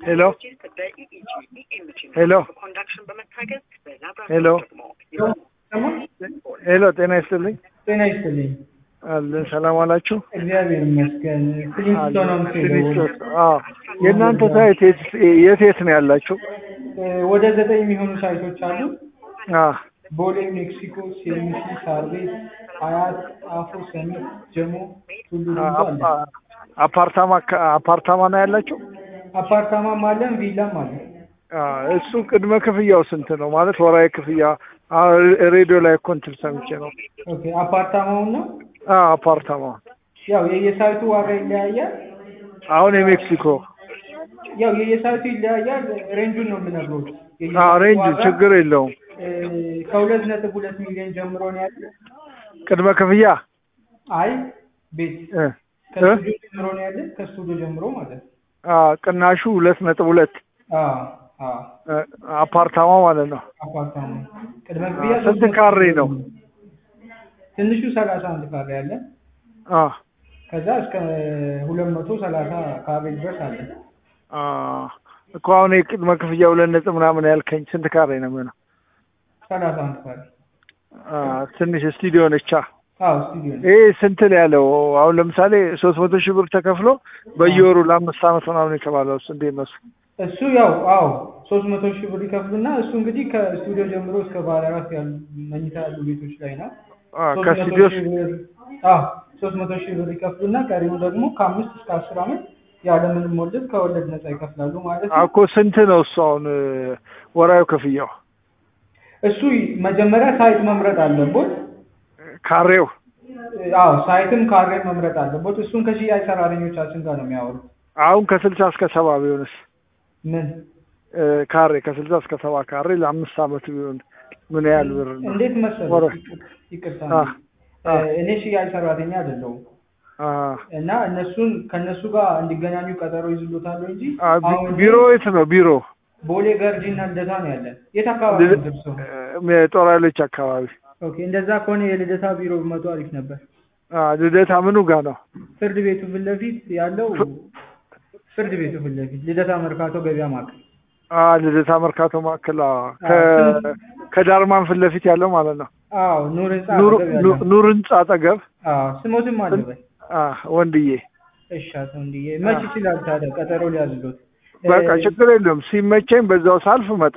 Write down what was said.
ሄሎ ሄሎ ሄሎ ሄሎ ጤና ይስጥልኝ። ጤና ይስጥልኝ። አለን ሰላም አላችሁ? እግዚአብሔር ይመስገን። ክሊንስቶ ነው የምትሄደው? አዎ። የእናንተ ሳይት የት- የት የት ነው ያላችሁ? ወደ ዘጠኝ የሚሆኑ ሳይቶች አሉ። አዎ። ቦሌ፣ ሜክሲኮ፣ ሴሚሲ፣ ሳር ቤት፣ አያት፣ ጣፎ፣ ሰሚት፣ ጀሞ፣ ቱሉ ዲምቱ አለ። አፓ- አፓርታማ አካ- አፓርታማ ነው ያላችሁ? አፓርታማም አለን፣ ቪላም አለ። አዎ። እሱ ቅድመ ክፍያው ስንት ነው? ማለት ወራዊ ክፍያ አዎ፣ ሬዲዮ ላይ እኮ እንትን ሰምቼ ነው። ኦኬ አፓርታማውን ነው አዎ፣ አፓርታማ ያው የየሳይቱ ዋጋ ይለያያል። አሁን የሜክሲኮ ያው የየሳይቱ ይለያያል። ሬንጁን ነው የምነግረው። አዎ፣ ሬንጅ ችግር የለውም። ከሁለት ነጥብ ሁለት ሚሊዮን ጀምሮ ነው ያለ። ቅድመ ክፍያ አይ ቤት እ እ ከስቱዲዮ ጀምሮ ነው ያለ። ከስቱዲዮ ጀምሮ ማለት ነው። አዎ፣ ቅናሹ ሁለት ነጥብ ሁለት አዎ አዎ እ አፓርታማ ማለት ነው። አፓርታማ ቅድመ ክፍያ ስንት ካሬ ነው? ትንሹ ሰላሳ አንድ ካሬ አለ። አዎ ከዛ እስከ ሁለት መቶ ሰላሳ ካሬ ድረስ አለ። አዎ እኮ አሁን የቅድመ ክፍያ ሁለት ነጥብ ምናምን ያልከኝ ስንት ካሬ ነው የሚሆነው? ሰላሳ አንድ ካሬ አዎ ትንሽ ስቱዲዮ ነቻ። አዎ ስቱዲዮ ነው። ይሄ ስንት ነው ያለው? አሁን ለምሳሌ ሶስት መቶ ሺህ ብር ተከፍሎ በየወሩ ለአምስት ዓመት ምናምን የተባለው እሱ እንዴት ነው? እሱ? እሱ ያው አዎ ሶስት መቶ ሺህ ብር ይከፍሉና እሱ እንግዲህ ከስቱዲዮ ጀምሮ እስከ ባለ አራት ያሉ መኝታ ያሉ ቤቶች ላይ ነው። አዎ ሶስት መቶ ከስቱዲዮ ሺህ ብር አዎ ሶስት መቶ ሺህ ብር ይከፍሉና ቀሪው ደግሞ ከአምስት እስከ አስር ዓመት ያለምንም ወለድ ከወለድ ነፃ ይከፍላሉ ማለት ነው። እኮ ስንት ነው እሱ አሁን እ፣ ወራዊ ክፍያው እሱ መጀመሪያ ሳይት መምረጥ አለቦት። ካሬው? አዎ ሳይትም ካሬ መምረጥ አለቦት። እሱን ከሽያጭ ሰራተኞቻችን ጋር ነው የሚያወሩት። አሁን ከስልሳ እስከ ሰባ ቢሆንስ ምን እ፣ ካሬ ከስልሳ እስከ ሰባ ካሬ ለአምስት ዓመት ቢሆን ምን ያህል ብር ነው? እንዴት መሰለህ? ወረ ይቅርታ አ እ፣ እኔ ሽያጭ ሰራተኛ አይደለሁም አ እና እነሱን ከእነሱ ጋር እንዲገናኙ ቀጠሮ ይዝሎታል እንጂ አ ቢ- አሁን ቢሮ የት ነው ቢሮ? ቦሌ ገርጂ እና ልደታ ነው ያለን። የት አካባቢ ነው ደርሰው? የጦር ኃይሎች አካባቢ። ኦኬ እንደዛ ከሆነ የልደታ ቢሮ መቶ አሪፍ ነበር። አ ልደታ ምኑ ጋር ነው? ፍርድ ቤቱ ፊት ለፊት ያለው ፍርድ ቤቱ ፊት ለፊት ልደታ መርካቶ ገበያ ማዕከል አ ልደታ መርካቶ ማዕከል አ፣ ከ ስም- ከዳርማን ፊት ለፊት ያለው ማለት ነው። አዎ ኑር ህንጻ ኑር አጠገብ ኑ- ያለው ኑር ህንጻ አጠገብ አዎ ስሞትም አለበት። አ ወንድዬ እሺ አቶ እንዲዬ መች ይችላል ታዲያ ቀጠሮ ሊያዝሎት? በቃ እ፣ ችግር የለውም። ሲመቸኝ በዛው ሳልፍ መጣ